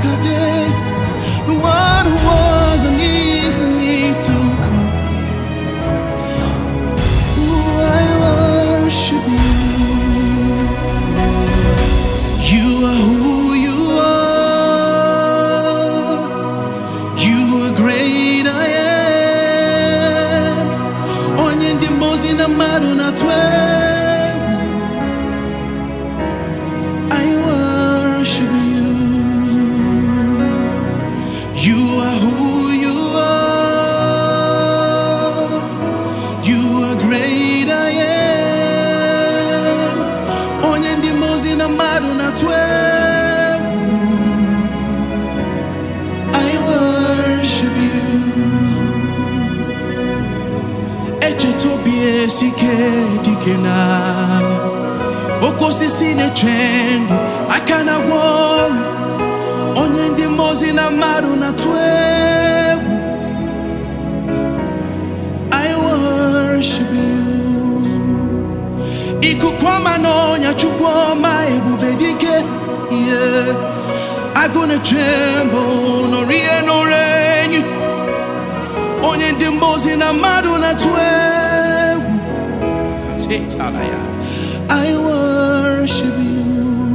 day, the one who wasn't easily to come. Ooh, I worship you. You are who you are. You are great, I am. Onye ndị mmozi na mmadụ na-atụ egwu. I worship you. You are who you are. You are great, I am. Onye ndị mmozi na mmadụ na-atụ egwu. I worship you. Echeta obi esike dike na oke osisi na-eche ndụ aka na-agwọ ọrụ onye ndị mmozi na mmadụ na-atụ egwu I worship you ikuku ọma na ọnya chukwu ọma ebube dike ihe agụ na-eche mbụ nọrọ ihe n'ụra enyi onye ndị mmozi na mmadụ na-atụ egwu Tetala ya. I worship you.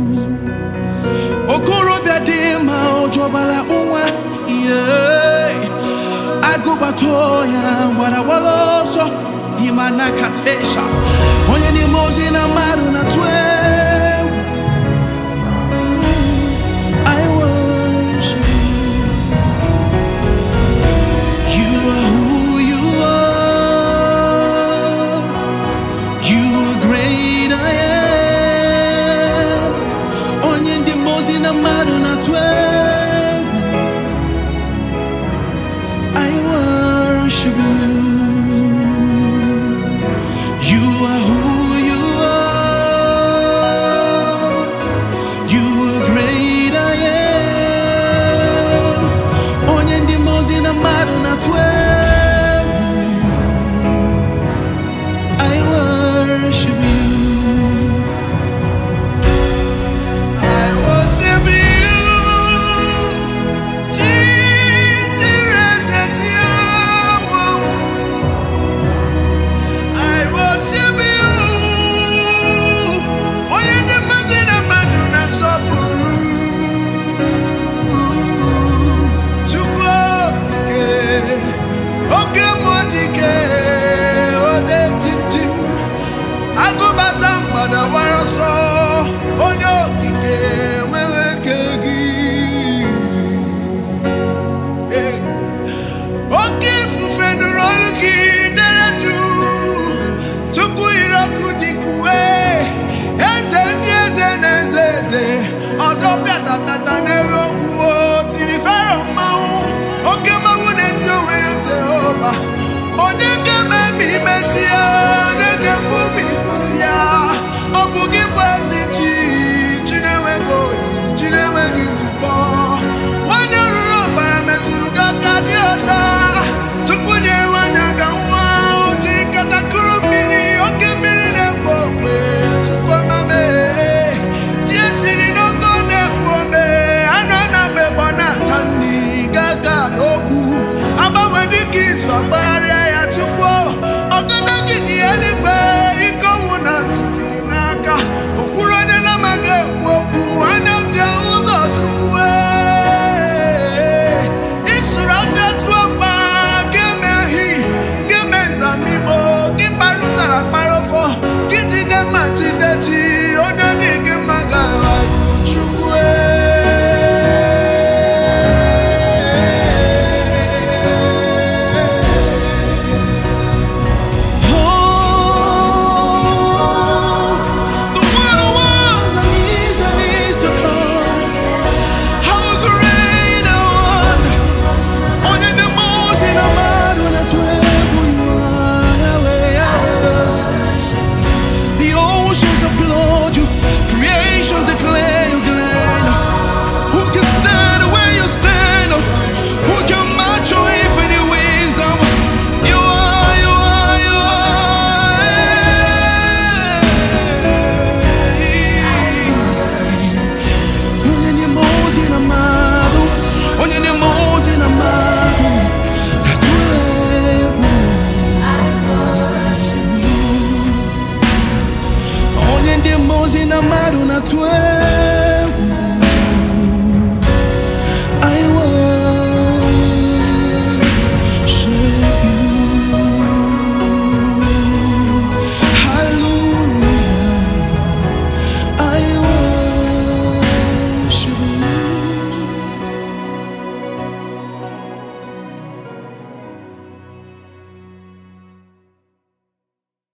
Okorobịa dị mma ọ jọbara nwa yeah. agụbata ya gbara gbara ọsọ n'ime anakatesha onye n'ime ozi na mmadụ na-atụ egwu I worship you. You are who you are. You are great, I am. Onye ndị mmozi na mmadụ na-atụ egwu. I worship you. You are who you are. You are great, I am. Onye ndị mmozi na mmadụ na-atụ egwu. I worship you. I worship you, Jesus, and you. I worship you. Onye ndị mmadụ na mmadụ na-asọpụrụ. Chukwu okike, oke mmụọ dike, ode chinchin. agụbata mgbada wara ọsọ onye okike nwere ike gị Ee. oke ifufe nụrụ olu gị dere duu tupu ire ọkụ dịkwuwe eze ndị eze na eze eze ọzọ bịata bịata